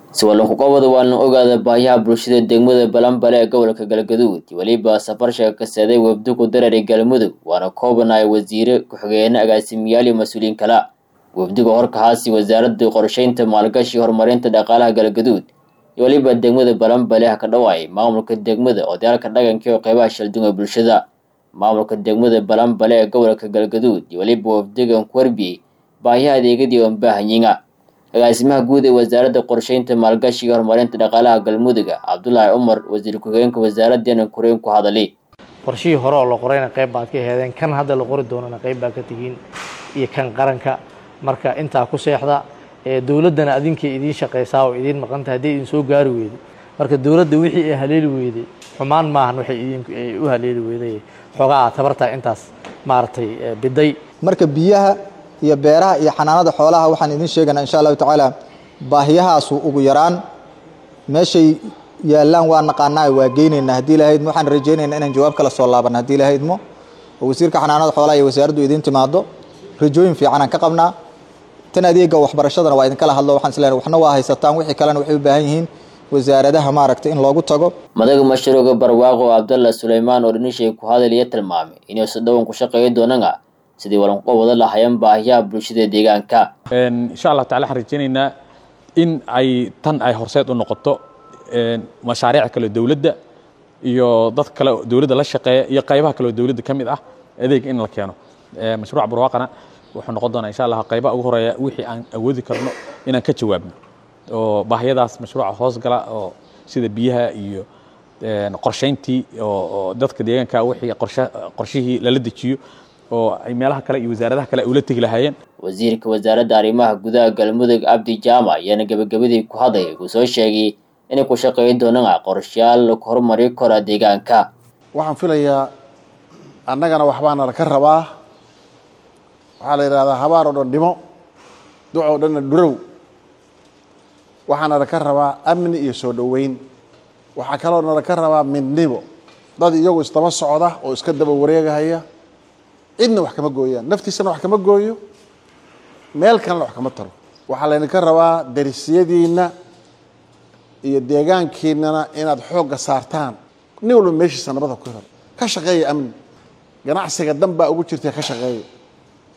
siwalankuqobada waa la ogaada baahiyaha bulshada degmada balanbale ee gobolka galgaduud weliba safarsha ka seeday wafdugu darari galmudug waana koobanaya wasiire ku-xigeene agaasimiyaal iyo mas-uuliyiin kala wafdiga horkahaasi wasaaradda qorsheynta maalgashi horumarinta dhaqaalaha galgaduud iyo weliba degmada balanbale ha ka dhawaay maamulka degmada odayaalka dhaqanka oo qeybaha shaldunga bulshada maamulka degmada balanbale ee gobolka galgaduud iyo weliba wafdigan ku warbiyey baahiyaha adeegyadii oon baahanyiga agaasimaha guud ee wasaaradda qorsheynta maalgashiga horumarinta dhaqaalaha galmuduga cabdulaahi cumar wasiir ku-xigeenka wasaaraddeena koreen ku hadalay qorshihii hore oo la qorayna qayb baad ka heedeen kan hadda la qori doonana qayb baad ka tihiin iyo kan qaranka marka intaa ku seexda dowladdana adinkay idiin shaqaysaa oo idiin maqanta haddii idin soo gaari weyday marka dowladda wixii ay haleeli weyday xumaan maahan waxay idin u haleeli weyday xoogaa aad tabartaa intaas maaragtay biday marka biyaha iyo beeraha iyo xanaanada xoolaha waxaan idiin sheegaynaa insha allahu tacaala baahiyahaasu ugu yaraan meeshay yaallaan waa naqaanaa waa geynaynaa haddii ilahaydmo waxaan rajaynaynaa inaan jawaab kala soo laabanno haddii ilahaydmo oo wasiirka xanaanada xoolaha iyo wasaaraddu idiin timaado rajooyin fiicanaan ka qabnaa tan adeega waxbarashadana waa idinkala hadlo waxaan isleeyahay waxna waa haysataan wixii kalena waxay u baahan yihiin wasaaradaha maaragtay in loogu tago madaga mashruuca barwaaqo cabdalla suleymaan oo dhinishay ku hadalaya tilmaamay inay si dhowan ku shaqeeya doonana sidii walanqo wada lahayan baahiyaha bulshada deegaanka insha allah tacala waxaan rajaynaynaa in ay tan ay horseed u noqoto mashaariic kale dowladda iyo dad kale dowladda la shaqeeya iyo qaybaha kale oo dowladda ka mid ah adeeg in la keeno mashruuca barwaaqana wuxuu noqon doonaa insha allah qaybaha ugu horeeya wixii aan awoodi karno inaan ka jawaabno oo baahiyadaas mashruuca hoos gala oo sida biyaha iyo qorshayntii oo dadka deegaanka wixii qorshihii lala dejiyo oo ay meelaha kale iyo wasaaradaha kale ula tegi lahaayeen wasiirka wasaaradda arrimaha gudaha galmudug cabdi jaamac ayaana gebagabadii ku hadlay uu soo sheegay inay ku shaqeyn doonaan qorshayaal lagu horumari kara deegaanka waxaan filayaa annagana waxbaana laka rabaa waxaa la yidhahdaa habaar oo dhan dhimo duc oo dhanna dhurow waxaana laka rabaa amni iyo soo dhoweyn waxaa kaloo nalaka rabaa midnimo dad iyagu isdaba socda oo iska daba wareegahaya cidna wax kama gooyaan naftiisana wax kama gooyo meel kalena wax kama taro waxaa laydinka rabaa darisyadiinna iyo deegaankiinana inaad xoogga saartaan nin walba meeshiisa nabada ku hel ka shaqeeya amni ganacsiga dan baa ugu jirta ka shaqeeya